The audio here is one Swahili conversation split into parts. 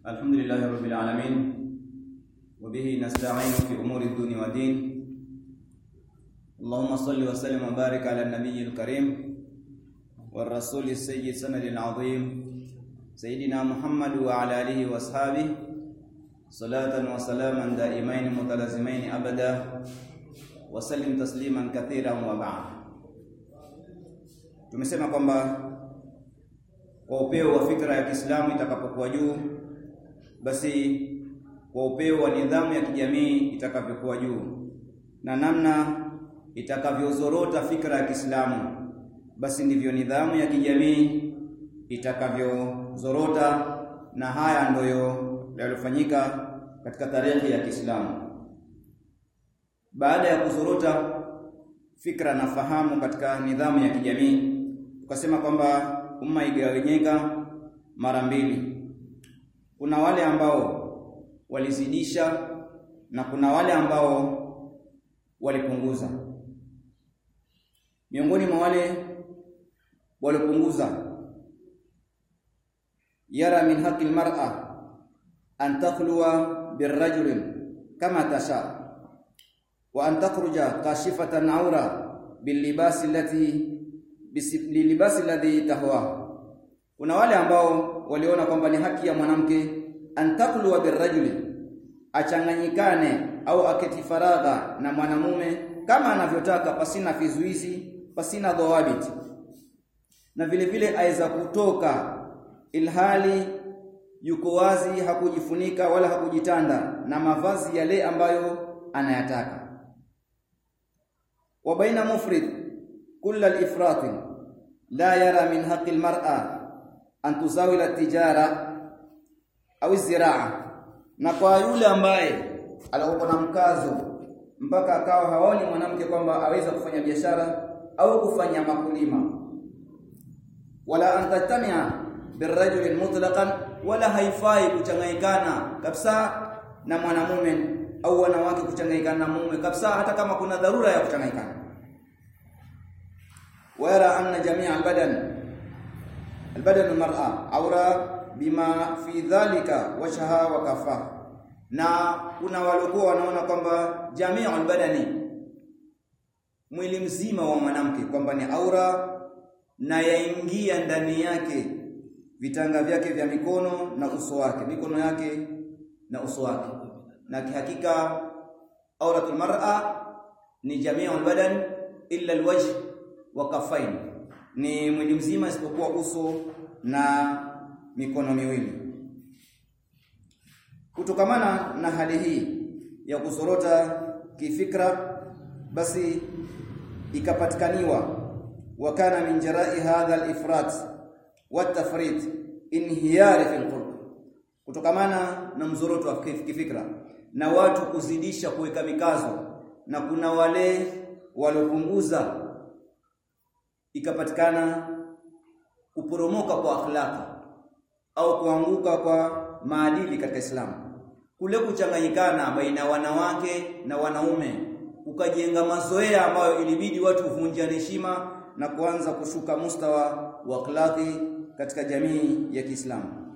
الحمد لله رب العالمين وبه نستعين في أمور الدنيا والدين اللهم صل وسلم وبارك على النبي الكريم والرسول السيد سند العظيم سيدنا محمد وعلى آله وأصحابه صلاة وسلاما دائمين متلازمين أبدا وسلم تسليما كثيرا وبعد tumesema kwamba kwa upeo wa fikra ya Kiislamu itakapokuwa juu basi kwa upeo wa nidhamu ya kijamii itakavyokuwa juu na namna itakavyozorota fikra ya Kiislamu basi ndivyo nidhamu ya kijamii itakavyozorota na haya ndiyo yaliyofanyika katika tarehe ya Kiislamu baada ya kuzorota fikra na fahamu katika nidhamu ya kijamii tukasema kwamba umma igawanyika mara mbili kuna wale ambao walizidisha na kuna wale ambao walipunguza miongoni mwa wale walipunguza yara min haqqi almar'a an takhluwa birrajulin kama tasha wa an takhruja kashifatan awra bilibasi allati bilibasi alladhi tahwa kuna wale ambao waliona kwamba ni haki ya mwanamke antakluwa birrajuli achanganyikane au aketi faragha na mwanamume kama anavyotaka pasina vizuizi pasina dhawabit na vile vile aweza kutoka ilhali yuko wazi hakujifunika wala hakujitanda na mavazi yale ambayo anayataka wa baina mufrid kull al-ifrat la yara min haqqi al-mar'a an tuzawila tijara au ziraa na kwa yule ambaye alikuwa na mkazo mpaka akawa haoni mwanamke kwamba aweza kufanya biashara au kufanya makulima wala antatamia birrajuli mutlaqan wala haifai kuchanganyikana kabisa na mwanamume au wanawake kuchanganyikana na mume kabisa hata kama kuna dharura ya kuchanganyikana wara anna jamia albadan albadan almar'a awra bima fi dhalika wajha wa kafa na kuna waliokuwa wanaona kwamba jamii albadani mwili mzima wa mwanamke kwamba ni aura na yaingia ndani yake vitanga vyake vya mikono na uso wake mikono yake na uso wake na kihakika auratul mar'a ni jamii albadan illa alwajh wa kafain ni mwili mzima isipokuwa uso na mikono miwili kutokamana na hali hii ya kuzorota kifikra basi ikapatikaniwa wakana min jarai hadha al-ifrat wa tafrit inhiyar fi al kutokamana na mzoroto wa kifikra na watu kuzidisha kuweka mikazo na kuna wale waliopunguza ikapatikana kuporomoka kwa akhlaka au kuanguka kwa maadili katika Islamu kule kuchanganyikana baina wanawake na wanaume ukajenga mazoea ambayo ilibidi watu kuvunjana heshima na kuanza kushuka mustawa wa akhlaqi katika jamii ya Kiislamu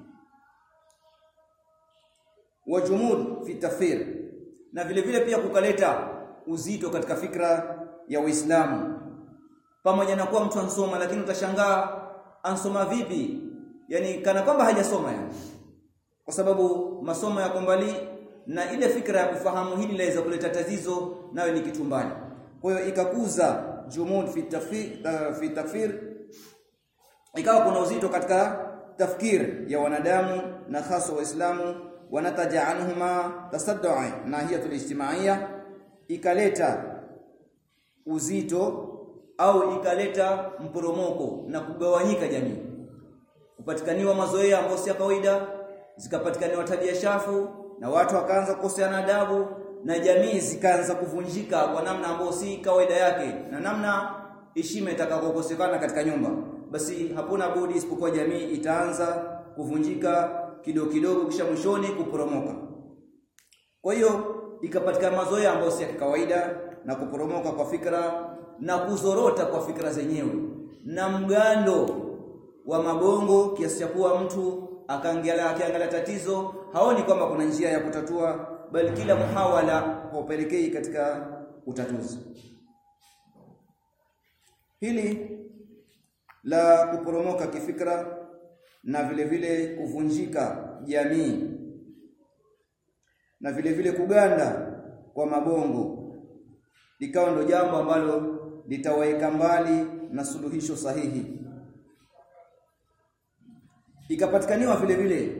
wajumud fi tafsir na vile vile pia kukaleta uzito katika fikra ya Uislamu pamoja na kuwa mtu ansoma lakini utashangaa ansoma vipi yani kana kwamba hajasoma yani kwa sababu masomo yako mbali na ile fikra ya kufahamu hili laweza kuleta tatizo nayo ni kitu mbali kwa hiyo ikakuza jumud fi tafsir uh, fi tafsir ikawa kuna uzito katika tafkir ya wanadamu na hasa waislamu wanataja anhuma tasaddu'a nahiyatul ijtimaiya ikaleta uzito au ikaleta mporomoko na kugawanyika jamii kupatikaniwa mazoea ambayo si ya kawaida zikapatikaniwa tabia shafu na watu wakaanza kukoseana adabu na jamii zikaanza kuvunjika kwa namna ambayo si kawaida yake na namna heshima itakayokosekana katika nyumba basi hakuna budi isipokuwa jamii itaanza kuvunjika kidogo kidogo kisha mwishoni kuporomoka kwa hiyo ikapatikana mazoea ambayo si ya kawaida na kuporomoka kwa fikra na kuzorota kwa fikra zenyewe na mgando wa mabongo kiasi cha kuwa mtu akaangalia akiangalia tatizo haoni kwamba kuna njia ya kutatua bali kila muhawala haupelekei katika utatuzi hili la kuporomoka kifikra na vile vile kuvunjika jamii na vile vile kuganda kwa mabongo likawa ndo jambo ambalo litaweka mbali na suluhisho sahihi ikapatikaniwa vile vile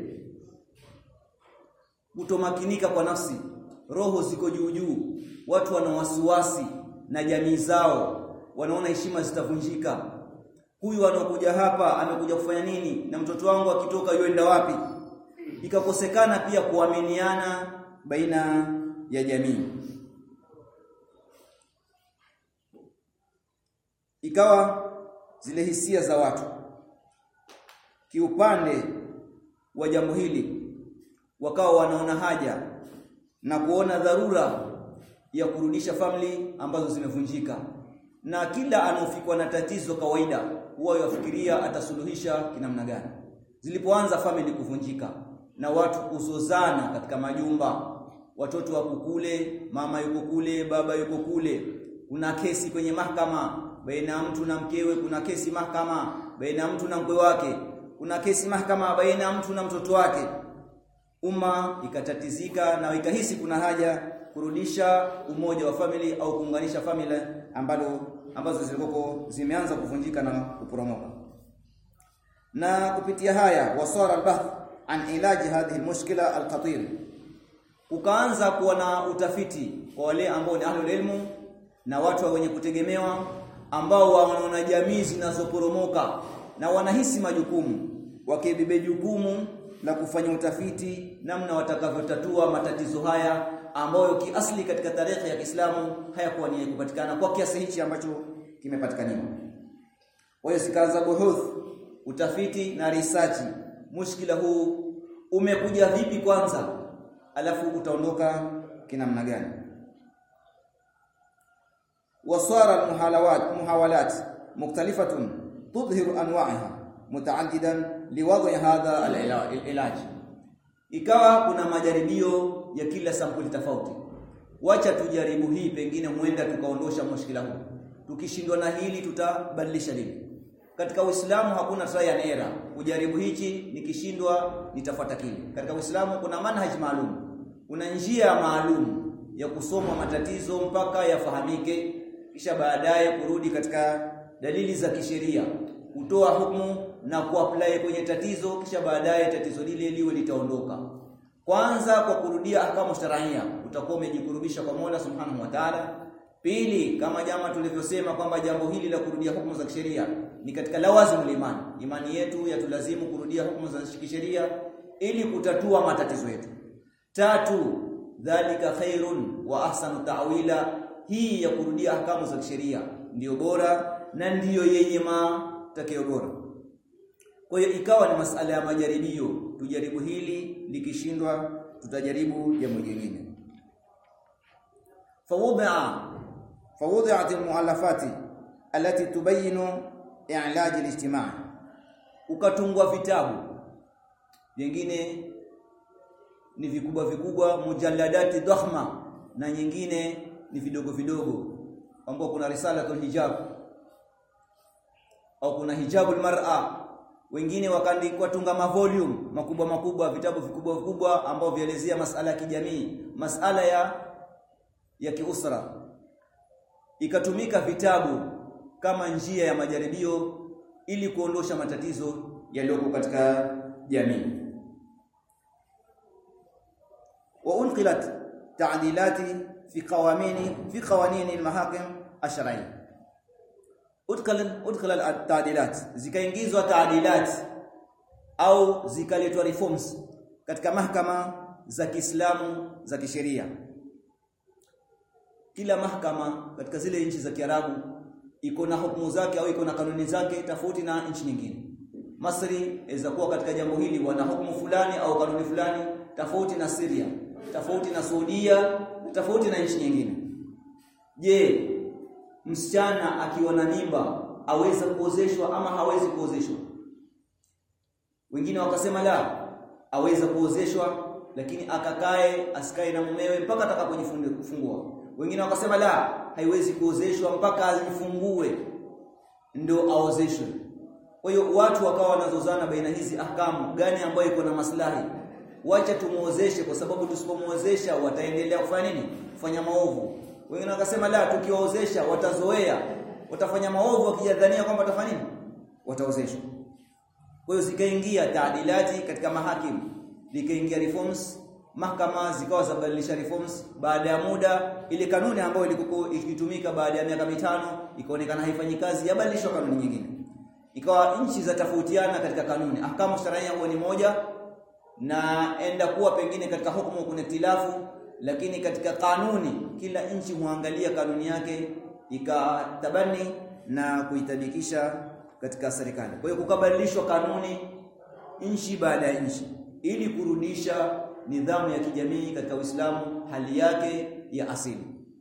kutomakinika kwa nafsi roho ziko juu juu watu wana wasiwasi na jamii zao wanaona heshima zitavunjika huyu anakuja hapa amekuja kufanya nini na mtoto wangu akitoka yuenda wapi ikakosekana pia kuaminiana baina ya jamii ikawa zile hisia za watu kiupande wa jambo hili wakawa wanaona haja na kuona dharura ya kurudisha family ambazo zimevunjika na kila anaofikwa na tatizo kawaida huwa yafikiria atasuluhisha kinamna gani zilipoanza family kuvunjika na watu kuzozana katika majumba watoto wako kule mama yuko kule baba yuko kule kuna kesi kwenye mahakama baina ya mtu na mkewe kuna kesi mahakama baina ya mtu na mkwe wake kuna kesi mahakama baina ya mtu na mtoto wake umma ikatatizika na ikahisi kuna haja kurudisha umoja wa family au kuunganisha family ambalo ambazo zilikuwa zimeanza kuvunjika na kuporomoka na kupitia haya wasara albath an ilaji hadhihi almushkila alkhatir ukaanza kuwa na utafiti kwa wale ambao ni ahlul ilmu na watu wenye kutegemewa ambao wanaona jamii zinazoporomoka na wanahisi majukumu wakibebe jukumu la kufanya utafiti namna watakavyotatua matatizo haya ambayo kiasli katika tarehe ya Kiislamu hayakuwa ni kupatikana kwa kiasi hichi ambacho kimepatikaniwa. Kwa hiyo sikaanza buhuth, utafiti na research. Mushkila huu umekuja vipi kwanza? Alafu utaondoka kinamna gani? وصار المحاولات محاولات مختلفة تظهر أنواعها متعددا لوضع هذا العلاج ikawa kuna majaribio ya kila sampuli tofauti wacha tujaribu hii pengine muenda tukaondosha mushkila huu tukishindwa na hili tutabadilisha lile katika Uislamu hakuna try and error kujaribu hichi nikishindwa nitafuata kile katika Uislamu kuna manhaj maalum kuna njia maalum ya kusoma matatizo mpaka yafahamike kisha baadaye kurudi katika dalili za kisheria kutoa hukumu na kuapply kwenye tatizo kisha baadaye tatizo lile liwe litaondoka kwanza kwa kurudia ahkamu sharia utakuwa umejikurubisha kwa Mola Subhanahu wa Ta'ala pili kama jama tulivyosema kwamba jambo hili la kurudia hukumu za kisheria ni katika lawazimul imani imani yetu yatulazimu kurudia hukumu za kisheria ili kutatua matatizo yetu tatu dhalika khairun wa ahsanu ta'wila hii ya kurudia ahkamu za kisheria ndiyo bora na ndiyo yenye matakeo bora kwa hiyo ikawa ni masala ya majaribio tujaribu hili likishindwa tutajaribu jambo jingine fawudi'a fawudi'at almu'allafati allati tubayinu i'laj alijtima' ukatungwa vitabu vingine ni vikubwa vikubwa mujalladati dhahma na nyingine ni vidogo vidogo ambao kuna risalatul hijab au kuna hijabul mar'a wengine wakaandikwa tunga mavolume makubwa makubwa vitabu vikubwa vikubwa ambao vielezea masala ya kijamii masala ya ya kiusra ikatumika vitabu kama njia ya majaribio ili kuondosha matatizo yaliyoko katika jamii wa unqilat ta'dilati fi qawamini fi qawanin al-mahakim ash-shar'iyya udkhal udkhal at-ta'dilat zikaingizwa ta'dilat au zikaletwa reforms katika mahakama za Kiislamu za kisheria kila mahakama katika zile nchi za Kiarabu iko na hukumu zake au iko na kanuni zake tofauti na nchi nyingine Masri inaweza kuwa katika jambo hili wana hukumu fulani au kanuni fulani tofauti na Syria tofauti na Saudia tofauti na nchi nyingine je msichana akiwa na mimba aweza kuozeshwa ama hawezi kuozeshwa wengine wakasema la aweza kuozeshwa lakini akakae asikae na mumewe mpaka atakapojifungua wengine wakasema la haiwezi kuozeshwa mpaka ajifungue ndio aozeshwe kwa hiyo watu wakawa wanazozana baina hizi ahkamu gani ambayo iko na maslahi wacha tumuozeshe kwa sababu tusipomuozesha wataendelea kufanya nini kufanya maovu wengine wakasema la tukiwaozesha watazoea watafanya maovu wakijadhania kwamba watafanya nini wataozeshwa kwa hiyo zikaingia taadilati katika mahakimu likaingia reforms mahakama zikawa zabadilisha reforms baada ya muda ile kanuni ambayo ilikuwa ikitumika baada ya miaka mitano ikaonekana haifanyi kazi yabadilishwa kanuni nyingine ikawa nchi za tofautiana katika kanuni ahkamu sharia huwa ni moja na enda kuwa pengine katika hukumu kuna ikhtilafu lakini katika kanuni kila nchi huangalia kanuni yake ikatabani na kuitabikisha katika serikali kwa hiyo kukabadilishwa kanuni nchi baada ya nchi ili kurudisha nidhamu ya kijamii katika Uislamu hali yake ya asili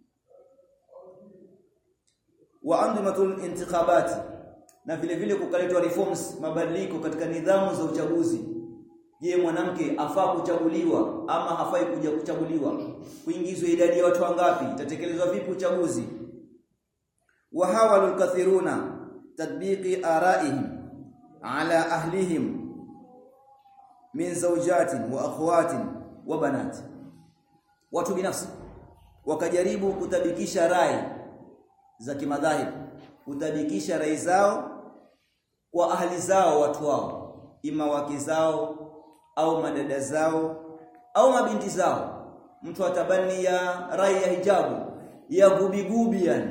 wa andimatul intikhabati na vile vile kukaletwa reforms mabadiliko katika nidhamu za uchaguzi je mwanamke afaa kuchaguliwa ama hafai kuja kuchaguliwa kuingizwa idadi ya watu wangapi itatekelezwa vipi uchaguzi wa hawalul kathiruna tadbiqi araihim ala ahlihim min zawjatin wa akhwatin wa banat watu binafsi wakajaribu kutabikisha rai za kimadhahib kutabikisha rai zao kwa ahli zao watu wao ima wake zao au madada zao au mabinti zao mtu atabani ya rai ya hijabu ya gubigubi yani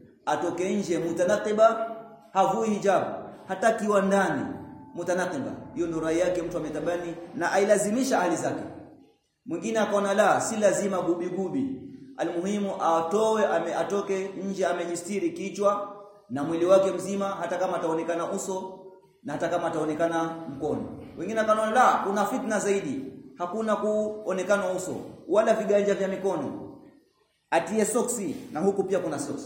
atoke nje mutanaqiba havui hijabu hata kiwa ndani mutanaqiba hiyo ndio rai yake mtu ametabani na ailazimisha ahli zake mwingine akaona la si lazima gubigubi almuhimu atoe ame, atoke nje amejistiri kichwa na mwili wake mzima hata kama ataonekana uso na hata kama ataonekana mkono wengine akaona la kuna fitna zaidi hakuna kuonekana uso wala viganja vya mikono atie soksi na huku pia kuna soksi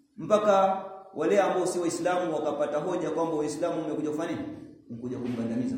mpaka wale ambao si waislamu wakapata hoja kwamba waislamu umekuja kufanya nini umekuja kumgandamiza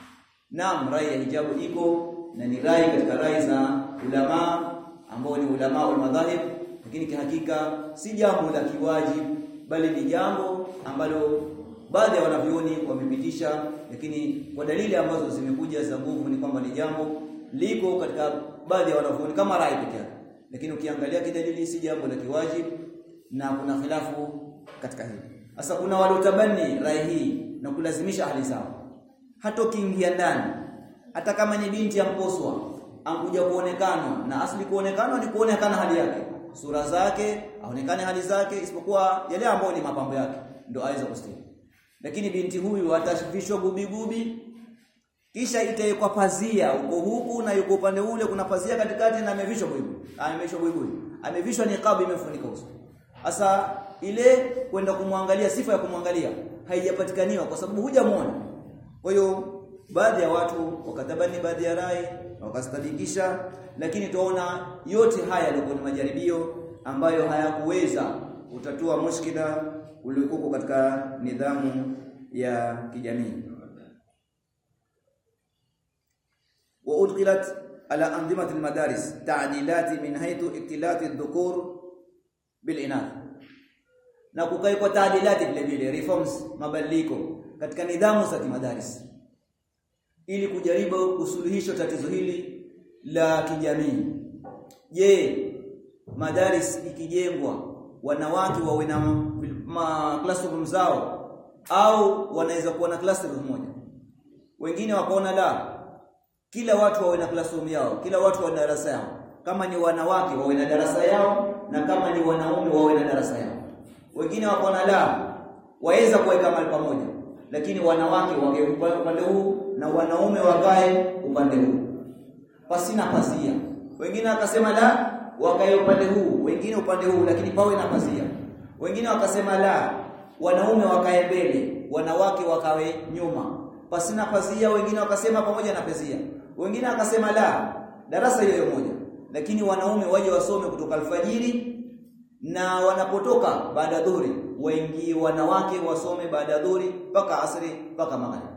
naam rai ya hijabu iko na ni rai katika rai za ulama ambao ni ulama wa madhahib lakini kihakika si jambo la kiwajibu bali ni jambo ambalo baadhi ya wanavyoni wamepitisha lakini kwa dalili ambazo zimekuja za nguvu ni kwamba ni jambo liko katika baadhi ya wanavyoni kama rai pekee yake lakini ukiangalia kidalili si jambo la kiwajibu na kuna khilafu katika hili sasa kuna waliotabani rai hii na kulazimisha hali zao hata ukiingia ndani hata kama ni binti ya mposwa ankuja kuonekana na asli kuonekana ni kuonekana hali yake sura zake aonekane hali zake isipokuwa yale ambayo ni mapambo yake ndio aweza kustiri lakini binti huyu atavishwa gubigubi kisha itawekwa pazia uko huku na yuko upande ule kuna pazia katikati na amevishwa buibui amevishwa buibui amevishwa niqab imefunika uso sasa ile kwenda kumwangalia sifa ya kumwangalia haijapatikaniwa kwa sababu hujamuona kwa hiyo baadhi ya watu wakatabani baadhi ya rai wakastadikisha lakini tuona yote haya yalikuwa ni majaribio ambayo hayakuweza kutatua mushkila uliokuwa katika nidhamu ya kijamii wa udkhilat ala andimati almadaris ta'dilat min haythu iktilat adh-dhukur bil inath na kukaikwa taadilati vile vile reforms mabadiliko katika nidhamu za kimadaris ili kujaribu kusuluhisha tatizo hili la kijamii je madaris ikijengwa wanawake wawe na classroom zao au wanaweza kuwa na classroom moja wengine wakaona la kila watu wawe na classroom yao kila watu wana darasa yao kama ni wanawake wawe na darasa yao na kama ni wanaume wawe na darasa yao wengine wakaona la waweza kuweka mahali pamoja lakini wanawake wakae upande huu na wanaume wakae upande huu pasina pazia wengine wakasema la wakae upande huu wengine upande huu lakini pawe na pazia wengine wakasema la wanaume wakae mbele wanawake wakawe nyuma pasina pazia wengine wakasema pamoja na pazia wengine wakasema la darasa hiyo moja lakini wanaume waje wasome kutoka alfajiri na wanapotoka baada ya dhuhuri waingie wanawake wasome baada ya dhuhuri mpaka asri mpaka magharibi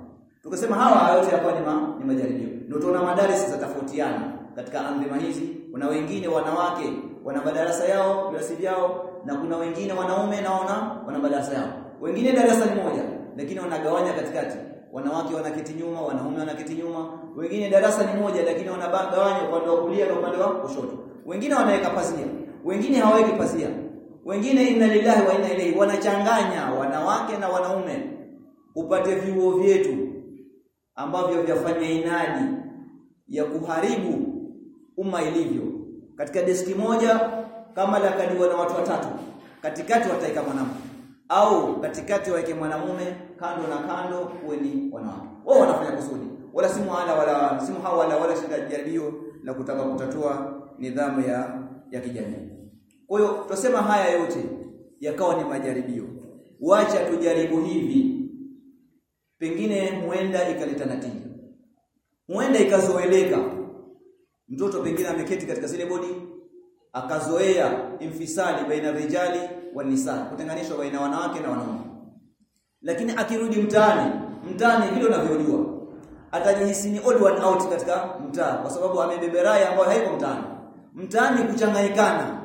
tukasema hawa yote hapa ni, ma, ni majaribio ndio tunaona madarasa zitatofautiana katika andhima hizi kuna wengine wanawake wana madarasa yao viasi vyao na kuna wengine wanaume naona wana madarasa yao wengine darasa ni moja lakini wanagawanya katikati wanawake wanaketi nyuma wanaume wanaketi nyuma wengine darasa ni moja lakini wanagawanya upande wa kulia na upande wa kushoto wengine wanaweka pazia wengine hawaweki pazia wengine inna lillahi wa inna ilaihi wanachanganya wanawake na wanaume upate vyuo vyetu ambavyo vyafanya inadi ya kuharibu umma ilivyo katika deski moja kama lakadiwa na watu watatu katikati wataika mwanamke au katikati waweke mwanamume kando na kando kuwe ni wanawake wao wanafanya kusudi wala si muhala wala si muhawala wala shida jaribio la kutaka kutatua nidhamu ya ya kijamii kwa hiyo tutasema haya yote yakawa ni majaribio wacha tujaribu hivi pengine huenda ikaleta natija huenda ikazoeleka mtoto pengine ameketi katika zile bodi akazoea infisali baina rijali wa nisa kutenganishwa baina wanawake na wanaume lakini akirudi mtaani mtaani vile unavyojua atajihisi ni odd one out katika mtaa kwa sababu amebeberaya ambayo haiko mtaani mtaani kuchanganyikana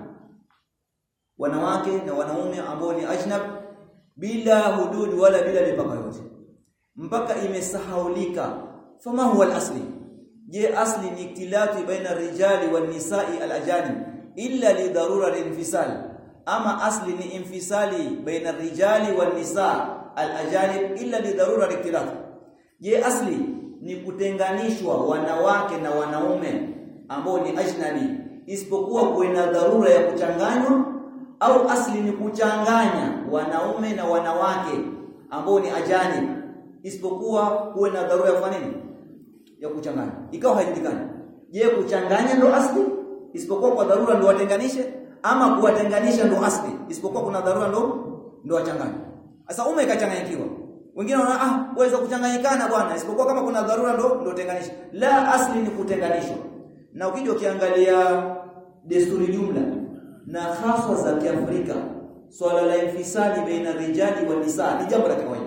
wanawake na wanaume ambao ni ajnab bila hudud wala bila mipaka yote mpaka imesahaulika fama huwa al-asli je asli ni iktilati baina rijali wan nisa'i al-ajanib illa li darura al-infisal ama asli ni infisali baina rijali wan nisa' al-ajanib illa li darura al-iktilat je asli ni kutenganishwa wanawake na wanaume ambao ni ajnabi isipokuwa kuwe na dharura ya kuchanganywa au asli ni kuchanganya wanaume na wanawake ambao ni ajani isipokuwa kuwe na dharura ya kufanya nini ya kuchanganya ikawa haijulikani je kuchanganya ndo asli isipokuwa kwa dharura ndo watenganishe ama kuwatenganisha ndo asli isipokuwa kuna dharura ndo ndo wachanganye sasa ume ikachanganyikiwa wengine wanaona ah uweza kuchanganyikana bwana isipokuwa kama kuna dharura ndo ndo tenganisha la asli ni kutenganishwa na ukija ukiangalia desturi jumla na haswa za Kiafrika swala la infisadi baina rijali wa nisa ni jambo la kawaida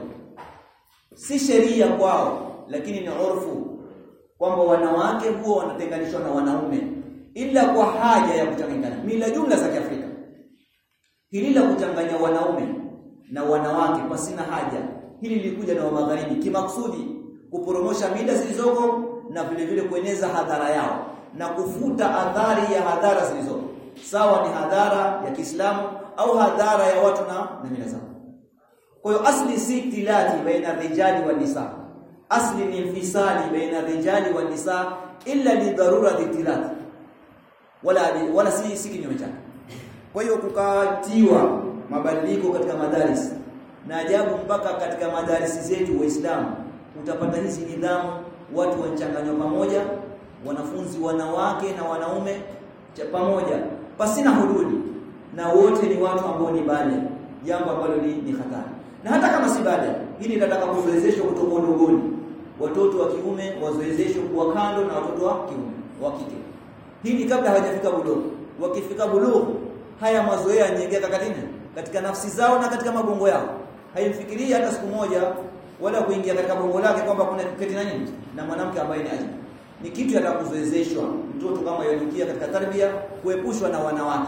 si sheria kwao lakini ni urfu kwamba wanawake huwa wanatenganishwa na wanaume ila kwa haja ya kuchanganyikana mila jumla za Kiafrika hili la kuchanganya wanaume na wanawake pasina haja hili lilikuja na magharibi kimaksudi kuporomosha mila zilizoko na vile vile kueneza hadhara yao na kufuta adhari ya hadhara zilizoko sawa ni hadhara ya Kiislamu au hadhara ya watu na na mila zao kwa hiyo asli si tilati baina rijali wa nisa asli ni infisali baina rijali wa nisa illa li darura tilati wala wala si si kinyume chake kwa hiyo kukatiwa mabadiliko katika madaris na ajabu mpaka katika madarisi zetu waislamu utapata hizi nidhamu watu wanchanganywa pamoja wanafunzi wanawake na wanaume cha pamoja pasina hududi na wote ni watu ambao ni bale jambo ambalo ni, ni hatari na hata kama si bale hili linataka kuzoezeshwa kutoka udogoni watoto wa kiume wazoezeshwe kuwa kando na watoto wa kiume wa kike hili kabla hawajafika bulugh wakifika bulugh haya mazoea yanyengeka katika katika nafsi zao na katika mabongo yao haimfikirii hata siku moja wala kuingia katika bongo lake kwamba kuna kuketi na nini na mwanamke ambaye ni ajnabi ni kitu yatakuzoezeshwa mtoto kama yanukia katika tarbia kuepushwa na wanawake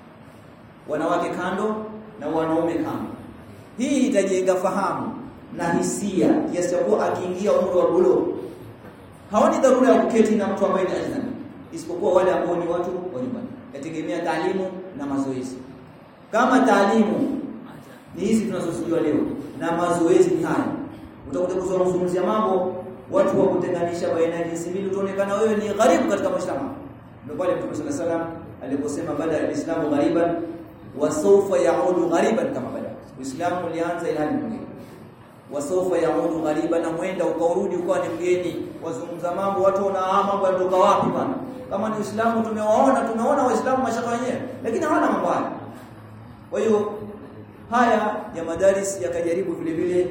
wanawake kando na wanaume kando hii itajenga fahamu na hisia kiasi cha kuwa akiingia umri wa bulugh haoni dharura ya kuketi na mtu ambaye ni ajnabi isipokuwa wale ambao ni watu wa nyumbani yategemea taalimu na mazoezi kama taalimu ni hizi tunazosujua leo na mazoezi ni haya utakuta kuzungumzia mambo watu wa kutenganisha baina ya jinsi mbili utaonekana wewe ni gharibu katika mshtama ndio pale Mtume صلى الله عليه aliposema bada alislamu ghariban wa sawfa yaudu ghariban kama bada uislamu ulianza ilhali mwingine wa sawfa yaudu ghariban na mwenda ukaurudi ukawa ni mgeni wazungumza mambo watu wana mambo yanatoka wapi bwana kama ni uislamu tumewaona tumeona waislamu mashaka wenyewe lakini hawana mambo haya kwa hiyo haya ya madaris yakajaribu vile vile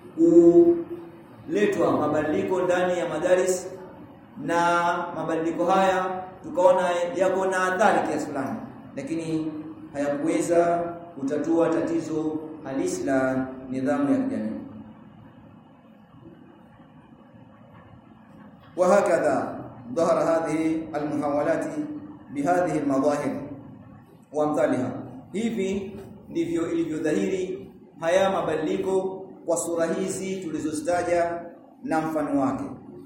kuletwa mabadiliko ndani ya madaris na mabadiliko haya tukaona yako na athari kiasi fulani lakini hayakuweza kutatua tatizo halisi la nidhamu ya kijamii وهكذا ظهر هذه المحاولات بهذه المظاهر وامثالها hivi ndivyo ilivyodhahiri haya mabadiliko kwa sura hizi tulizozitaja na mfano wake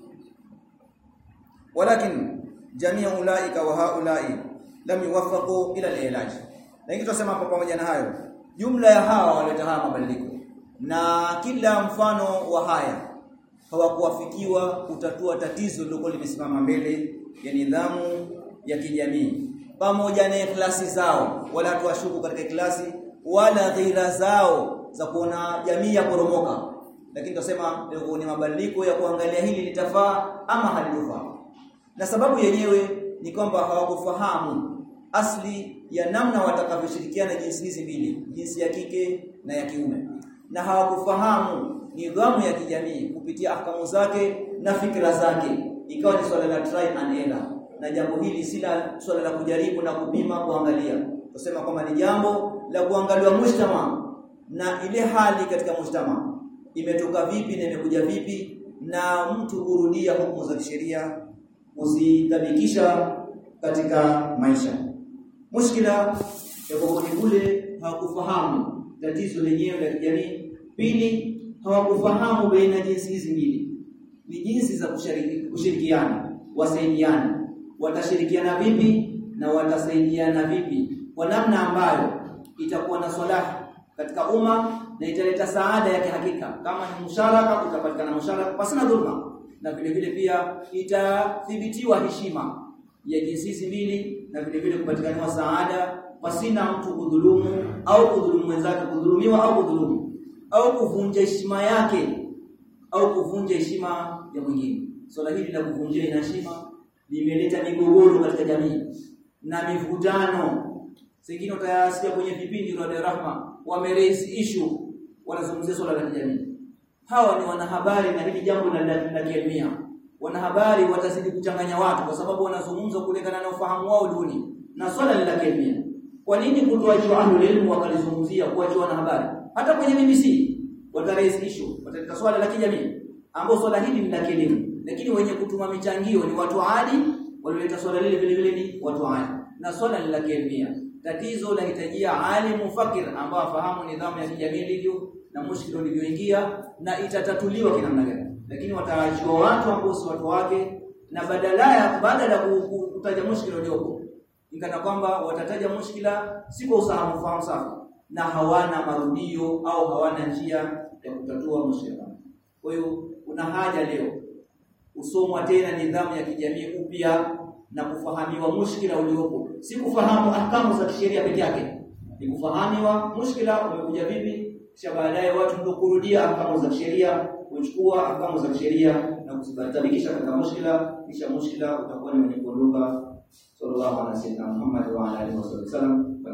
walakin jamii ulaika wa haulai lam yuwaffaqu ila al-ilaj lakini tunasema hapo pamoja na hayo jumla ya hawa waleta haya mabadiliko na kila mfano wa haya hawakuwafikiwa kutatua tatizo lilokuwa limesimama mbele ya nidhamu ya kijamii pamoja na klasi zao wala tuwashuku katika klasi wala dhira zao za kuona jamii ya poromoka lakini tunasema ni mabadiliko ya kuangalia hili litafaa ama halitofaa na sababu yenyewe ni kwamba hawakufahamu asli ya namna watakavyoshirikiana jinsi hizi mbili jinsi ya kike na ya kiume na hawakufahamu nidhamu ya kijamii kupitia ahkamu zake na fikra zake ikawa ni swala la try and error na jambo hili si la swala la kujaribu na kupima kuangalia kusema kwamba ni jambo la kuangaliwa mujtama na ile hali katika mujtama imetoka vipi na imekuja vipi na mtu kurudia hukumu za kisheria kuzidhabikisha katika maisha mushkila ya kwa kule hawakufahamu tatizo lenyewe la kijamii pili hawakufahamu baina jinsi hizi mbili ni jinsi za kushiriki, kushirikiana wasaidiana watashirikiana vipi na watasaidiana vipi kwa namna ambayo itakuwa na salaha katika umma na italeta saada ya kihakika kama ni musharaka utapatikana musharaka pasina dhulma na vile vile pia itathibitiwa heshima ya jinsi hizi mbili na vile vile kupatikana saada pasina mtu kudhulumu au kudhulumu mwenzake kudhulumiwa au kudhulumu au kuvunja heshima yake au kuvunja heshima ya mwingine swala so, hili la kuvunjia heshima limeleta migogoro katika jamii na mivutano singine utayasikia kwenye vipindi vya Rahma wameraise issue wanazungumzia swala la kijamii hawa ni wanahabari na hili jambo la la kielmia wanahabari watazidi kuchanganya watu kwa sababu wanazungumza kulingana na ufahamu wao duni na swala la kielmia kwa nini kutoachiwa ahlul ilmu wakalizungumzia kuachiwa wanahabari hata kwenye BBC wataraise issue wataleta swala la kijamii ambao swala hili ni la kielimu lakini wenye kutuma michangia ni watu adi walioleta swala lile vile vile ni watu adi na swala ni la kielimu tatizo lahitajia alimu fakir ambao afahamu nidhamu ya kijamii ilivyo na mushkilo ulivyoingia na itatatuliwa kinamna gani lakini watarajiwa watu ambao si watu wake na badala ya badala ya kutaja mushkilo uliopo ingana kwamba watataja mushkila si kwa usahamu fahamu safi na hawana marudio au hawana njia ya kutatua mushkila kwa hiyo kuna haja leo usomwa tena nidhamu ya kijamii upya na kufahamiwa mushkila uliopo si kufahamu ahkamu za kisheria peke yake ni kufahamiwa mushkila umekuja vipi kisha baadaye watu ndio kurudia ahkamu za kisheria kuchukua ahkamu za kisheria na kuzitabikisha katika mushkila kisha mushkila utakuwa ni mwenye kuondoka sallallahu alaihi wasallam Muhammad wa alihi wasallam